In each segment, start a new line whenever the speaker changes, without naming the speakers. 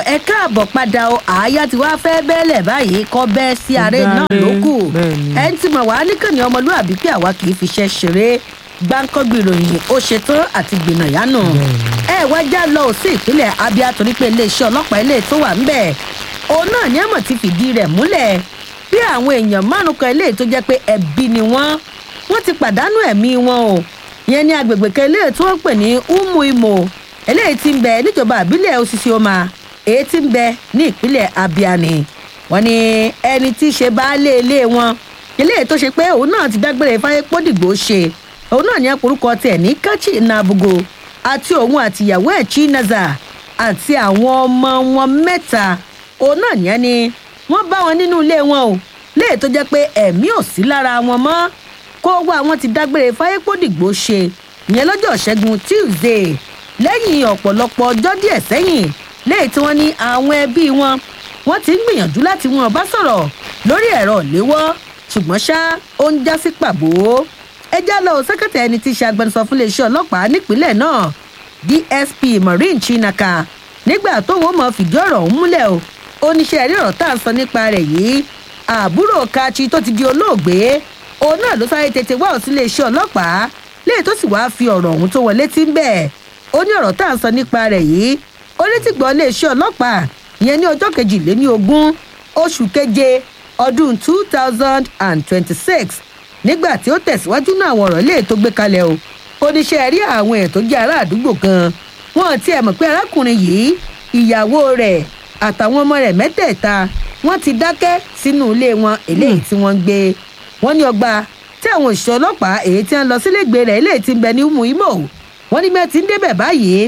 ẹ káàbọ̀ padà o àáyá tí wàá fẹ́ bẹ́ẹ̀lẹ̀ báyìí kọ́ bẹ́ẹ̀ sí ààrẹ náà
Dáre,
ló kù
bẹ́ẹ̀ni.
ẹ ń tí mọ̀ wá níkànnì ọmọlúàbí pé àwa kì í fiṣẹ́ ṣeré gbáǹkọ́gbì ìròyìn ó ṣetán àti gbìnàyánu ẹ wá já lọ sí ìpínlẹ̀ abia torí pé iléeṣẹ́ ọlọ́pàá ilé tó wà ńbẹ̀ òun náà ní ẹ̀mọ̀ ti fìdí rẹ̀ múlẹ̀ bí àwọn èèyàn márùn kan ilé tó jẹ́ pé ẹbí ni wọ́n wọ́n ti pàdánù ẹ̀mí wọn o ìyẹn ní agbègbè kan ilé tí wọ́n pè ní umu imo eléyìí ti ń bẹ níjọba àbílẹ̀ osisi oma èyí ti ń bẹ ní ìpínlẹ̀ abia ni wọ́n ní ẹni tí í ṣe baálé ilé wọn eléyìí tó ṣe pé òun náà ti dágbére fáyé pódìgbò ṣe òun náà ní àpòrúkọ tiẹ̀ ní kachi nabugo àti òun àtìyàwó ẹ̀ chinaza àti àwọn ọmọ wọn mẹ́ta òun náà ní ẹni wọ́n bá wọn nínú ilé wọn o léè tó jẹ́ pé ẹ̀mí ò sí lára wọn mọ́ kó wá wọn ti dágbére fáyé pódìgbò ṣe ìyẹn lọ́jọ́ ṣẹ́gun tuesday lẹ́yìn ọ̀pọ̀lọpọ̀ ọjọ́ díẹ̀ sẹ́yìn léè tí wọ́n ní àwọn ẹbí wọn wọ́n ti ń gbìyànjú láti wọn bá sọ̀rọ̀ lórí ẹ̀rọ ìléwọ́ ṣùgbọ́n ṣá ó ń já sí pàbó ẹjá lọ sẹkẹtẹ ẹni tí í ṣe agbẹnusọ fún iléeṣẹ́ ọlọ́pàá nípínlẹ̀ náà dsp maureen chinaka nígbà tó wọ́n mọ̀ fìdí ọ̀rọ̀ ọ̀hún múlẹ̀ o oníṣẹ́ rí ọ̀rọ̀ tá à ń sọ nípa rẹ̀ yìí àbúrò kachi tó ti di olóògbé òun náà ló sáré tètè wá òsì iléeṣẹ́ ọlọ́pàá léè tó sì wáá fi ọ̀rọ̀ ọ̀hún tó wọlé tí ń bẹ̀ ó ní ọ̀rọ̀ tá à ń sọ nípa rẹ̀ yìí ó ní tìgbọ́ iléeṣẹ́ ọlọ́pàá ìyẹn ní ọjọ́ kejìléní ogún oṣù keje ọdún two thousand and twenty-six nígbà tí ó tẹ̀síwájú náà àwọn ọ̀rọ̀ ilé tó gbé kalẹ̀ o oníṣẹ́ rí àwọn ẹ̀ tó jẹ́ ará àdúgbò kan wọn ti ẹ̀ mọ̀ pé arákùnrin yìí ìyàwó rẹ̀ àtàwọn ọmọ rẹ̀ mẹ́tẹ̀ẹ̀ta wọ́n ti dákẹ́ sínú ilé wọn eléyìí tí wọ́n ń gbé wọ́n ní ọgbà tí àwọn òṣìṣẹ́ ọlọ́pàá èyí tí wọ́n lọ sílégbè rẹ̀ eléyìí ti ń bẹ ní umu imo wọ́n ní bẹ́ẹ̀ ti ń débẹ̀ báyìí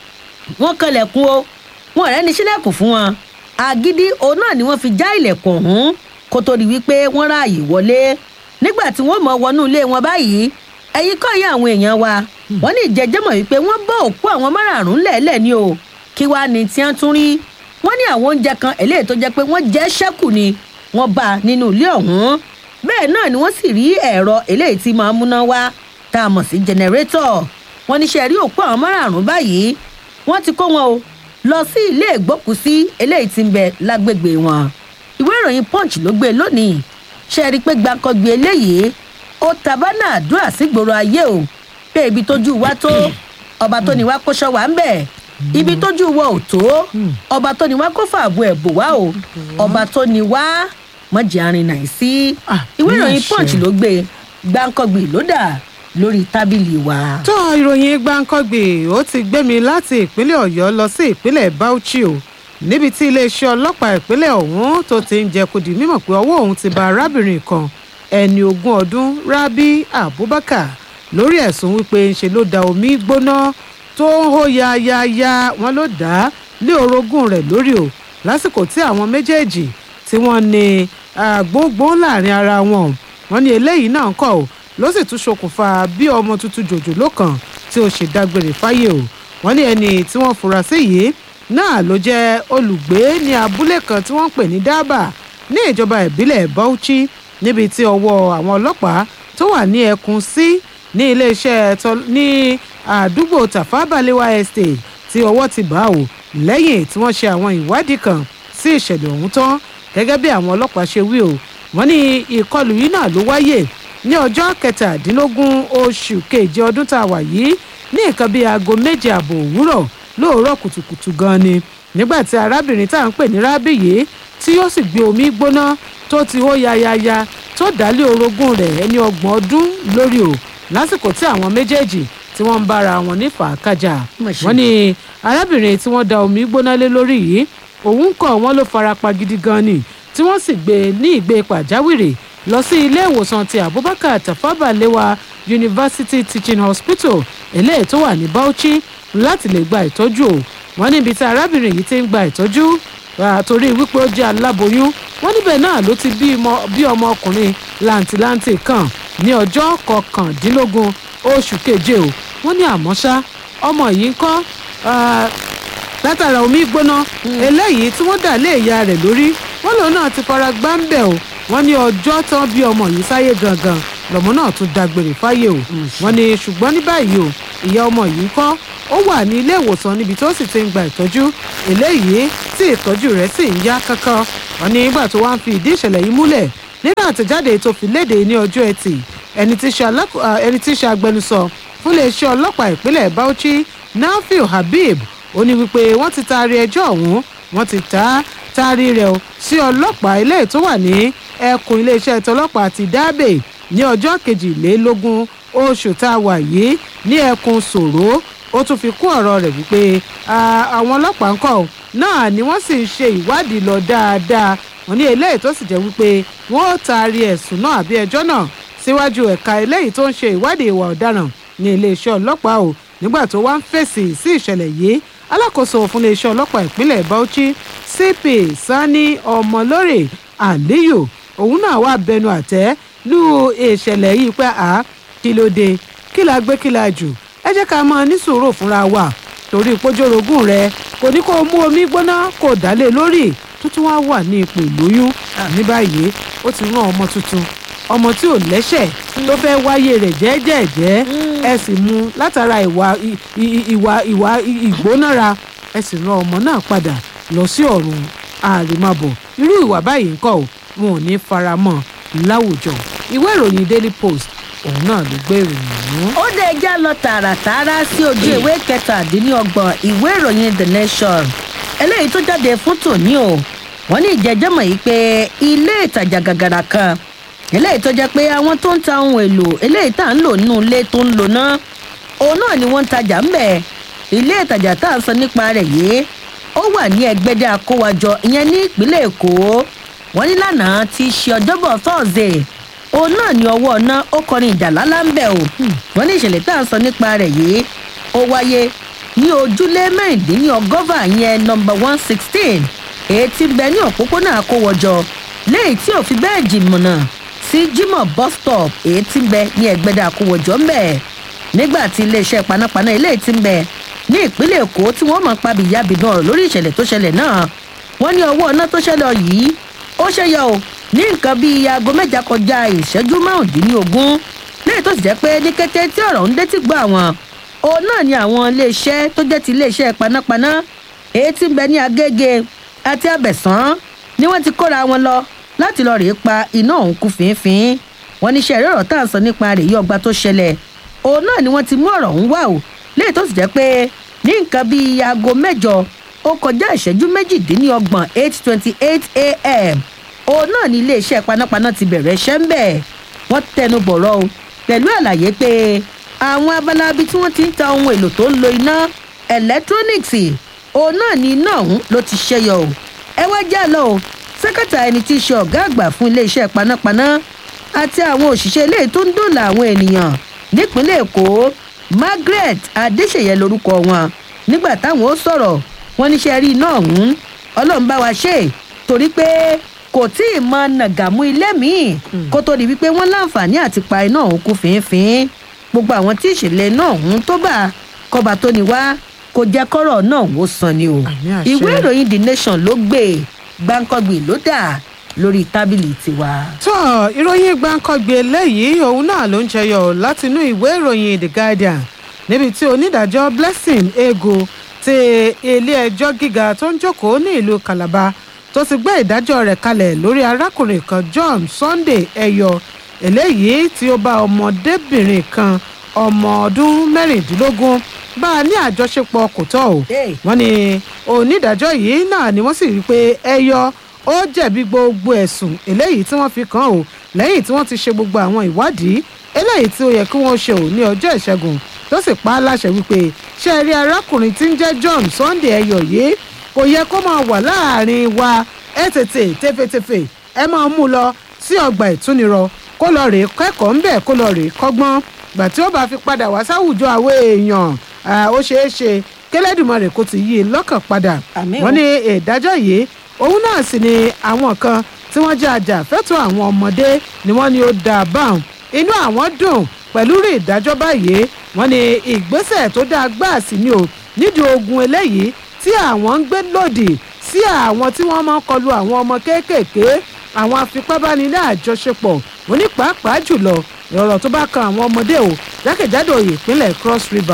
wọ́n kanlẹ̀kùn o wọn ọ̀rẹ́ ní sílẹ̀kùn fún wọn agídí òun náà ni wọ́n fi já ilẹ̀kùn ọ̀hún kó tó di wípé wọ́n ráàyè wọlé nígbà tí wọ́n mọ̀ wọnú ilé wọn báyìí ẹ̀yin kọ́ yẹ àwọn èèyàn wa wọ́n ní ìjẹ́jẹ́mọ̀ wípé wọ́n bọ́ òkú àwọn márààrún lẹ́ẹ̀lẹ́ ni o kí wàá ní tí wọ́n tún rí wọ́n ní àwọn oúnjẹ kan eléyìí tó jẹ́ pé wọ́n jẹ́ ṣẹ́kù ni wọ́n bá a nínú ilé ọ̀hún bẹ́ẹ̀ náà ni wọ́n sì rí ẹ̀rọ eléyìí tí máa ń múná wá tá a mọ̀ sí jẹnẹrétọ̀ wọ́n ní ṣe rí òkú àwọn márààrún báyìí wọ́n ti kó wọn o lọ sí ilé ìgbókùsí eléyìí tí ń bẹ lágbègbè wọn ìwé ìròyìn punch ló gbé lónìí ṣe rí i pé gbàǹkangbì eléyìí ó tabánà àdúrà sígboro ayé o pé ibi tójú wa tó ọba tó ní wá kó ṣọ wá ń bẹ̀ ibi tójú wa ò tó ọba tó ní wá kó fàbọ̀ ẹ̀ bò wá o ọba tó ní wá mọ̀jì arìnà sí
Ah,
ìwé
ní
ìròyìn
àṣẹ.
punch ló gbé gbàǹkangbì ló dà lórí tábìlì wa.
tó ìròyìn gbàǹkangbè ó ti gbé mi láti ìpínlẹ̀ ọ̀yọ́ lọ sí ìpínlẹ̀ bauchi o níbi tí iléeṣẹ́ ọlọ́pàá ìpínlẹ̀ ọ̀hún tó ti ń jẹ́ kó di mímọ̀ pé ọwọ́ òun ti ba arábìnrin kan ẹni ogún ọdún rabi abubakar lórí ẹ̀sùn wípé ńṣe ló da omi gbóná tó ń hó yayaya wọn ló dá a lé orogún rẹ̀ lórí o lásìkò tí àwọn méjèèjì tí wọ́n ní àgbógbó láàrin ara wọn wọ́n ní eléyìí náà ń kọ́ o ló sì tún ṣokùnfà bí ọmọ tuntun jòjòló kan tí ó ṣe dágbére fáyé o wọ́n ní ẹni tí wọ́n fura sí yìí náà ló jẹ́ olùgbé ní abúlé kan tí wọ́n ń pè ní dábà ní ìjọba ìbílẹ̀ bauchi níbi tí ọwọ́ àwọn ọlọ́pàá tó wà ní ẹkùn sí ní iléeṣẹ́ tọ- ní àdúgbò tafabalewa estate tí ọwọ́ ti bá o lẹ́yìn tí wọ́n ṣe àwọn ìwádìí kan sí ìṣẹ̀lẹ̀ ọ̀hún tán gẹ́gẹ́ bí àwọn ọlọ́pàá ṣe wí o wọ́n ní ìkọlù yìí náà ló wáyé ní ọjọ́ kẹtàdínlógún oṣù keje ọdún tá a wà yìí ní nǹkan bíi aago méje ààbò òwúrọ̀ lóòrọ̀ kùtùkùtù gan ni nígbà tí arábìnrin tá à ń pè ní rábì yìí tí ó sì gbé omi gbóná tó ti hó yayaya tó dálé orogún rẹ̀ ẹni ọgbọ̀n ọdún lórí o lásìkò tí àwọn méjèèjì tí wọ́n ń bára wọn ní fàákàjà
Mà ṣe.
wọ́n ní arábìnrin tí wọ́n da omi gbóná lé lórí yìí òun kọ̀ wọ́n ló farapa gidi gan ni tí wọ́n sì gbé e ní ìgbé pàjáwìrì lọ sí ilé ìwòsàn ti abubakar tafawa lewa university teaching hospital eléyìí tó wà ní bauchi láti lè gba ìtọ́jú o wọ́n níbi tí arábìnrin yìí ti ń gba ìtọ́jú ah, torí wípé ó jẹ́ aláboyún wọ́n níbẹ̀ náà ló ti bí ọmọ- bí ọmọ ọkùnrin làǹtìlanti kan ní ọjọ́ kọkàndínlógún oṣù keje o wọ́n ní àmọ́ ṣá ọmọ yìí ń kọ́ ah, látara omi gbóná eléyìí tí wọ́n dà lé ìyá rẹ̀ lórí wọ́n lòun náà ti fara gbá ń bẹ̀ o wọ́n ní ọjọ́ tán bí ọmọ yìí sáyé gangan lọ́mọ náà tún dágbére fáyé o wọ́n ní ṣùgbọ́n ní báyìí o ìyá ọmọ yìí kọ́ ó wà ní ilé ìwòsàn níbi tó sì ti ń gba ìtọ́jú eléyìí tí ìtọ́jú rẹ̀ sì ń yá kánkán wọn ní ìgbà tó wá ń fi ìdí ìṣẹ̀lẹ̀ yìí múlẹ̀ nínú àtẹ̀jáde tó fi léde ní ọjọ́ ẹtì ẹni tí ṣe alákò- à, ẹni tí ṣe agbẹnusọ fún iléeṣẹ́ ọlọ́pàá ìpínlẹ̀ Bauchi Nafiu Habib ó ní wípé wọ́n ti taari ẹjọ́ ọ̀hún wọ́n ti ta taari rẹ̀ o sí ọlọ́pàá ilé tó wà ní ẹkùn iléeṣẹ́ tọlọ́pàá ti Dábè ní ọjọ́ kejìlélógún oṣù tá a wà yìí ní ẹkùn Sòró ó tún fi kún ọ̀rọ̀ rẹ̀ wípé à, àwọn ọlọ́pàá ń kọ́ ọ náà ni wọ́n sì ń ṣe ìwádìí lọ dáadáa wọ́n ní eléyìí tó sì jẹ́ wípé wọ́n ó taari ẹ̀sùn náà àbí ẹjọ́ náà síwájú ẹ̀ka eléyìí tó ń ṣe ìwádìí ìwà ọ̀daràn ní iléeṣẹ́ ọlọ́pàá o nígbà tó wá ń fèsì sí ìṣẹ̀lẹ̀ yìí alákòóso fún iléeṣẹ́ ọlọ́pàá ìpínlẹ̀ Bauchi CP Sani Ọmọlórè Aliyu òun náà wà bẹnu àtẹ́ lù ìṣẹ̀lẹ̀ yìí pé à kí ló dé kí la gbé kí la jù ẹ jẹ́ ká máa ní sùúrù fúnra wa torí pójórogún rẹ kò ní kó o mú omi gbóná kó o dálé lórí tó tún wá wà ní ipò ìlóyún ní báyìí ó ti rán ọmọ tuntun ọmọ tí ò lẹ́sẹ̀ tó fẹ́ wáyé rẹ̀ jẹ́ẹ́jẹ́ẹ́jẹ́ ẹ sì mú látara ìwà ì- ì- ìwà ìwà ì- ìgbónára ẹ sì rán ọmọ náà padà lọ sí ọ̀run àrèmábọ̀ irú ìwà báyìí ńkọ́ ò wọn ò ní fara mọ́ láwùjọ ìwé ìròyìn Daily Post òun náà ló gbé ìròyìn ọ̀hún.
ó dé já lọ tààràtààrà sí ojú ìwé kẹtàdínlọ́gbọ̀n ìwé ìròyìn the nation eléyìí tó jáde fún tòní o wọ́n ní ìjẹ́jẹ́mọ̀ yìí pé ilé ìtajà gàgàrà kan eléyìí tó jẹ́ pé àwọn tó ń ta ohun èlò eléyìí tá à ń lò nínú ilé tó ń lò náà òun náà ni wọ́n ń tajà ń bẹ̀ ilé ìtajà tá à ń sọ nípa rẹ̀ yìí ó wà ní ẹgbẹ́dẹ́ akówájọ ìyẹn ní ìpínlẹ̀ èkó wọ́n ní lánàá tí í ṣe ọjọ́bọ̀ thursday òun náà ní ọwọ́ ọ̀nà ó kọrin ìjà lálá ń bẹ̀ o wọ́n ní ìṣẹ̀lẹ̀ tá à ń sọ nípa rẹ̀ yìí ó wáyé ní ojúlé mẹ́rìndínlọ́gọ́fà yẹn nọmba one sixteen èyí tí ń bẹ ní òpópónà akówọjọ léyìí tí ò fi bẹ́ẹ̀ jìnnà sí jimoh bus stop èyí tí ń bẹ ní ẹgbẹ́dẹ́ akówọjọ ń bẹ̀ nígbà tí iléeṣẹ́ panápaná eléyìí tí ń bẹ ní ìpínlẹ̀ èkó tí wọ́n mọ̀ pa bìyàbìdàn ọ̀rọ̀ lórí ìṣẹ̀lẹ̀ tó ṣẹlẹ̀ náà wọ́n ní ọwọ́ iná tó ṣẹlẹ̀ yìí ó ṣẹyọ o ní nǹkan bíi aago mẹ́ta kọjá ìṣẹ́jú márùndínlógún lẹ́yìn tó sì jẹ́ pé ní kété tí ọ̀rọ̀ ń dé tí gbọ́ àwọn òun náà ni àwọn iléeṣẹ́ tó jẹ́ ti iléeṣẹ́ panápaná èyí tí ń bẹ ní agége àti abẹ̀sán ni wọ́n ti kóra wọn lọ láti lọ rèé pa iná ọ̀hún kú fínfín wọn ní sẹ́ẹ̀rẹ́ ọ̀rọ̀ tá à ń sọ nípa rẹ̀ yí ọgbà tó ṣẹlẹ̀ òun náà ni wọ́n ti mú ọ̀rọ̀ ọ̀hún wá o lẹ́yìn tó sì jẹ́ pé ní nǹkan bíi aago mẹ́jọ ó kọjá ìṣẹ́jú méjìdínlọ́gbọ̀n eight twenty eight a.m. òun náà ni iléeṣẹ́ panápaná ti bẹ̀rẹ̀ iṣẹ́ ń bẹ̀ wọ́n tẹnu bọ̀rọ̀ o pẹ̀lú àlàyé pé àwọn abala ibi tí wọ́n ti ń ta ohun èlò tó ń lo iná ẹlẹ́tírónìksì òun náà ni iná ọ̀hún ló ti ṣẹyọ o ẹ wá já lọ o sẹ́kẹ̀tà ẹni tí í ṣe ọ̀gá àgbà fún iléeṣẹ́ panápaná àti àwọn òṣìṣẹ́ ilé tó ń dòòlà àwọn ènìyàn nípínlẹ̀ èkó margaret adéṣeyẹ lorúkọ wọn nígbà táwọn ó sọ̀rọ̀ wọn níṣẹ́ rí iná ọ̀hún ọlọ́run bá wa ṣe é torí pé kò tí ì mọ nàgàmú ilé míì kó tó di wípé wọ́n láǹfààní àti pa iná ọ̀hún kú fínfín gbogbo àwọn tí ìṣẹ̀lẹ̀ iná ọ̀hún tó bá kọba tó ní wá kò jẹ́ kọ́rọ̀ náà wó san ni o
Àmì àṣẹ.
ìwé ìròyìn the nation ló gbé gbáǹkọ́gbì ló dà lórí tábìlì tiwa.
tó ìròyìn gbàǹkangbè eléyìí òun náà ló ń jẹyọ látinú ìwé ìròyìn the guardian níbi tí onídàájọ́ blessing ego ti ilé-ẹjọ́ gíga tó ń jókòó ní ìlú calabar tó ti gbé ìdájọ́ rẹ̀ kalẹ̀ lórí arákùnrin kan john sunday ẹyọ eléyìí tí ó bá ọmọdébìnrin kan ọmọ ọdún mẹ́rìndínlógún bá a ní àjọṣepọ̀ kò tọ́ o
Hey.
wọ́n ní onídàájọ́ yìí náà ni wọ́n sì rí i pé ẹyọ ó jẹ̀bi gbogbo ẹ̀sùn eléyìí tí wọ́n fi kàn ó lẹ́yìn tí wọ́n ti ṣe gbogbo àwọn ìwádìí eléyìí tí ó yẹ kí wọ́n ṣe ò ní ọjọ́ ìṣẹ́gun tó sì pa á láṣẹ wípé ṣé ẹ rí arákùnrin tí ń jẹ́ john sunday ẹyọ yìí kò yẹ kó máa wà láàrin wa ẹ tètè tẹfẹtẹfẹ ẹ máa mú lọ sí ọgbà ìtúnirọ kó lọ rèé kẹ́kọ̀ọ́ ńbẹ̀ kó lọ rèé kọ́gbọ́n gbà tí ó bá fi padà wá sáwùjọ àwọn èèyàn ah, ó ṣeé ṣe kẹlẹ́dùmarè kó ti yí i lọ́kàn padà
Àmín o.
wọ́n ní ìdájọ́ yìí òun náà sì ni àwọn kan tí wọ́n jẹ́ ajàfẹ́tọ̀ọ́ àwọn ọmọdé ni wọ́n ní ó dáa báwọn inú àwọn dùn pẹ̀lú rí ìdájọ́ báyìí wọ́n ní ìgbésẹ̀ tó dáa gbáà sí ni o nídìí ogun eléyìí tí àwọn ń gbé lòdì sí àwọn tí wọ́n máa ń kọlu àwọn ọmọ kéékèèké àwọn afipábánilẹ̀ àjọṣepọ̀ onípàápàá jùlọ ọ̀rọ̀ tó bá kan àwọn ọmọdé o jákèjádò ìpínlẹ̀ cross river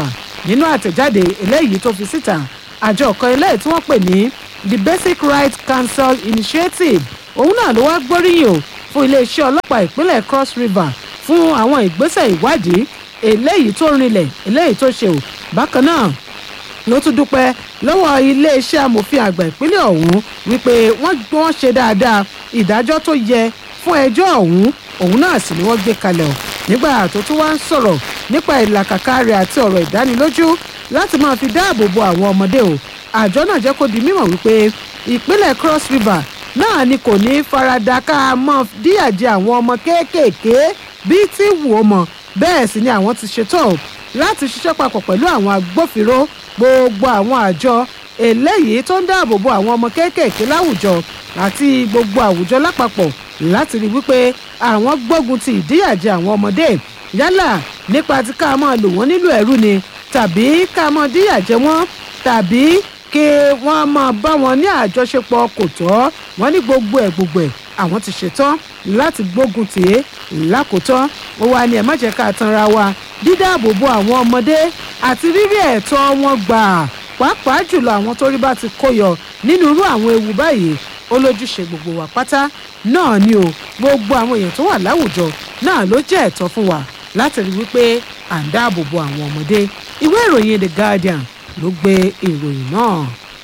nínú àtẹ̀jáde eléyìí tó fi síta àjọ kan eléyìí tí wọ́n pè ní the basic rights council initiative òun náà ló wá gbóríyìn o fún iléeṣẹ́ ọlọ́pàá ìpínlẹ̀ cross river fún àwọn ìgbésẹ̀ ìwádìí eléyìí tó rinlẹ̀ eléyìí tó ṣe o bákan náà ló tún dúpẹ́ lọ́wọ́ iléeṣẹ́ amòfin àgbà ìpínlẹ̀ ọ̀hún wípé wọ́n wọ́n ṣe dáadáa ìdájọ́ tó yẹ fún ẹjọ́ ọ̀hún òun náà sì ni wọ́n gbé kalẹ̀ o nígbà tó tún wá ń sọ̀rọ̀ nípa ìlàkàkà rẹ̀ àti ọ̀rọ̀ ìdánilójú láti máa fi dáàbò bo àwọn ọmọdé o àjọ náà jẹ́ kó di mímọ̀ wípé ìpínlẹ̀ cross river náà ni kò ní farada ká mọ́ díyàjẹ àwọn ọmọ kéékèèké bíi tí wù ó mọ̀ bẹ́ẹ̀ sì ni àwọn ti ṣetán o láti ṣiṣẹ́ papọ̀ pẹ̀lú àwọn agbófinró gbogbo àwọn àjọ eléyìí tó ń dáàbò bo àwọn ọmọ kéékèèké láwùjọ àti gbogbo àwùjọ lápapọ̀ láti rí wípé àwọn gbógun ti ìdíyàjẹ àwọn ọmọdé yálà nípa tí ká máa lò wọ́n nílò ẹ̀rú ni tàbí ká máa díyàjẹ wọ́n tàbí kí wọ́n máa bá wọn ní àjọṣepọ̀ kò tọ́ wọ́n ní gbogbo ẹ̀ gbogbo ẹ̀ àwọn ti ṣetán láti gbógun tì í lákòótán ó wà ní ẹ̀ má jẹ́ ká tanra wa dídáàbò bo àwọn ọmọdé àti rírí ẹ̀tọ́ wọn gbà pàápàá jùlọ àwọn tó rí bá ti kó yọ nínú irú àwọn ewu báyìí ó lójúṣe gbogbo wa pátá náà ni o gbogbo àwọn èèyàn tó wà láwùjọ náà ló jẹ́ ẹ̀tọ́ fún wa láti rí wípé à ń dáàbò bo àwọn ọmọdé ìwé ìròyìn the guardian ló gbé ìròyìn náà.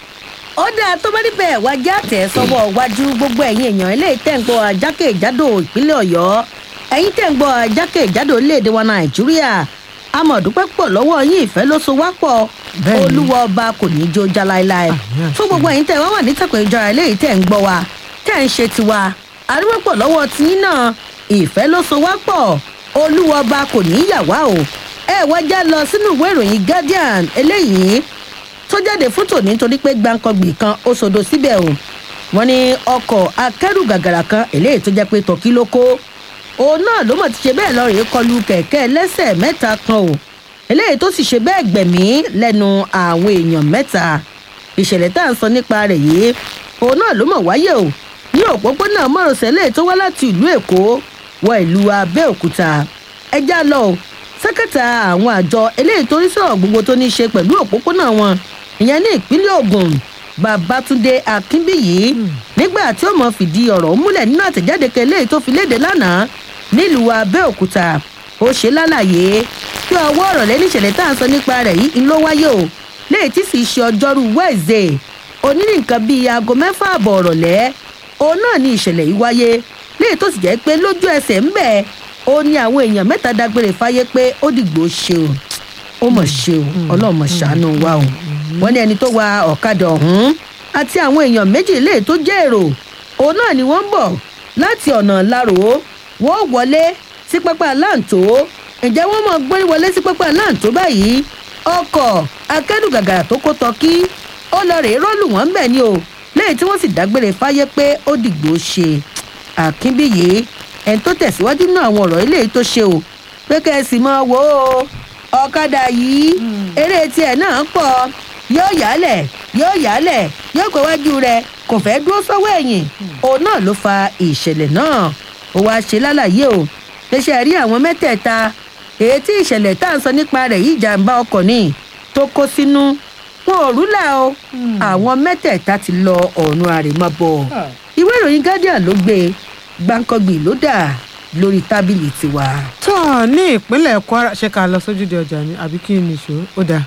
ó dáa tó bá níbẹ̀ wá já tẹ̀ sọ́wọ́ wájú gbogbo ẹ̀yin èèyàn eléyìí tẹ̀ ń gbọ́ ajákèjádò ìpínlẹ̀ ọ̀yọ́ ẹ̀yin tẹ̀ ń gbọ́ ajákèjádò orílẹ̀-èdè wa nàìjíríà amọ̀dúpẹ́ pọ̀ lọ́wọ́ yín ìfẹ́ ló so wá pọ̀
Bẹ́ẹ̀ni.
olúwa ọba kò ní í jó já láéláé
Àmín àti
fún gbogbo ẹ̀yin tẹ̀ wá wà ní tẹ̀kọ̀ ìjọra eléyìí tẹ̀ ń gbọ́ wa tẹ̀ ń ṣe tiwa àdúgbò pọ̀ lọ́wọ́ tiyín náà ìfẹ́ ló so wá pọ̀ olúwa ọba kò ní í yà wá o ẹ wá já lọ sínú ìwé ìròyìn guardian eléyìí tó jáde fún tòní nítorí pé gbàǹkangbì kan ó sodo síbẹ̀ o wọ́n ní ọkọ̀ akẹ́rù gàgàrà kan eléyìí tó jẹ́ pé tọ́kí ló kó òun náà ló mọ̀ ti ṣe bẹ́ẹ̀ lọ rèé kọlu kẹ̀kẹ́ lẹ́sẹ̀ mẹ́ta kan o eléyìí tó sì ṣe bẹ́ẹ̀ gbẹ̀mí lẹ́nu àwọn èèyàn mẹ́ta ìṣẹ̀lẹ̀ tá à ń sọ nípa rẹ̀ yìí òun náà ló mọ̀ wáyé o ní òpópónà márosẹ̀ eléyìí tó wá láti ìlú èkó wọ ìlú abẹ́òkúta ẹjá lọ o sẹ́kẹ̀tà àwọn àjọ eléyìí tó ń sọ̀rọ̀ gbogbo tó ní í ṣe pẹ̀lú òpópónà wọn ìyẹn ní ìpínlẹ̀ ogun babatunde akínbíyì nígbà tí ó mọ̀ fìdí ọ̀rọ̀ múlẹ̀ nínú àtẹ̀jáde kan eléyìí tó fi léde lánàá nílùú abẹ́òkúta ó ṣe lálàyé kí ọwọ́ ọ̀rọ̀ lẹ́ni ìṣẹ̀lẹ̀ tá à ń sọ nípa rẹ̀ yìí ń ló wáyé o léyìí tí sì ṣe ọjọ́rú wẹ́ẹ̀zẹ̀ onírìn nǹkan bíi aago mẹ́fà àbọ̀ ọ̀rọ̀lẹ́ òun náà ni ìṣẹ̀lẹ̀ yìí wáyé léyìí tó sì jẹ́ pé lójú ẹsẹ̀ ń bẹ̀ ó ní àwọn èèyàn mẹ́ta dágbére fáyé pé ó dìgbò ṣe o ó mọ̀ ṣe o ọlọ́run mọ̀ ṣàánú wa o wọ́n ní ẹni tó wa ọ̀kadà ọ̀hún àti àwọn èèyàn méjì léè tó jẹ́ èrò òun náà ni wọ́n ń bọ̀ láti ọ̀nà lárò wọ́n wọlé sí pápá láǹtó ǹjẹ́ wọ́n mọ̀ gbórí wọlé sí pápá láǹtó báyìí ọkọ̀ akẹ́rù gàgàrà tó kó tọ́kí ó lọ rèé rọ́ọ̀lù wọ́n bẹ̀ ni o lẹ́yìn tí wọ́n sì dágbére fáyé pé ó dìgbò ṣe àkínbíyé ẹni tó tẹ̀síwájú nínú àwọn ọ̀rọ̀ eléyìí tó ṣe o pé kẹ́ ẹ sì mọ wò ó ọ̀kadà yìí eré tiẹ̀ náà pọ̀ yóò yálẹ̀ yóò yálẹ̀ yóò gbé wájú rẹ̀ kò fẹ́ dúró sọ́wọ́ ẹ̀yìn òun náà ló fa ìṣẹ̀lẹ̀ náà ó wáá ṣe lálàyé o ṣẹṣẹ rí àwọn mẹ́tẹ̀ẹ̀ta èyí tí ìṣẹ̀lẹ̀ tá à ń sọ nípa rẹ̀ yìí jàǹbá ọkọ̀ ní tó kó sínú wọn ò rúlà o àwọn mẹ́tẹ̀ẹ̀ta ti lọ ọ̀run àrèmábọ̀ ìwé ìròyìn guardian ló gbé gbàǹkangbì ló dà lórí tábìlì tiwa.
tó ní ìpínlẹ̀ kwara ṣe ká lọ sójúde ọjà ni àbí kí ni ìṣó ó dáa.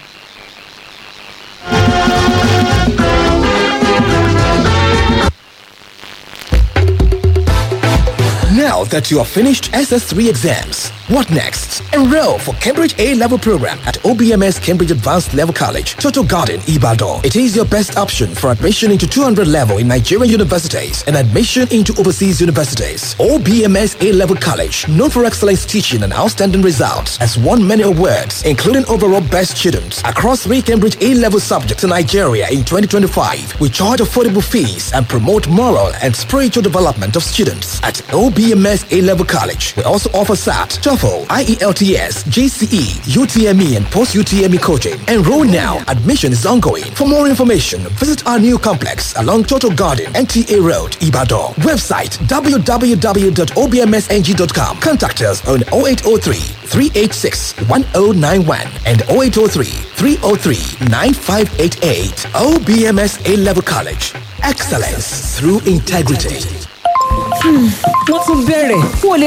Now that you have finished SS3 exams, what next? Enroll for Cambridge A level program at OBMS Cambridge Advanced Level College, Total Garden, Ibadan. It is your best option for admission into 200 level in Nigerian universities and admission into overseas universities. OBMS A level college, known for excellence teaching and outstanding results, has won many awards, including overall best students across three Cambridge A level subjects in Nigeria in 2025. We charge affordable fees and promote moral and spiritual development of students at OBMS A level college. We also offer SAT, just TOEFL, IELTS, GCE, UTME, and post UTME coaching. Enroll now. Admission is ongoing. For more information, visit our new complex along Total Garden, NTA Road, Ibadan. Website www.obmsng.com. Contact us on 0803 386 1091 and 0803 303 9588. OBMS A Level College. Excellence through integrity.
wọ́n tún bẹ̀rẹ̀ n ò lè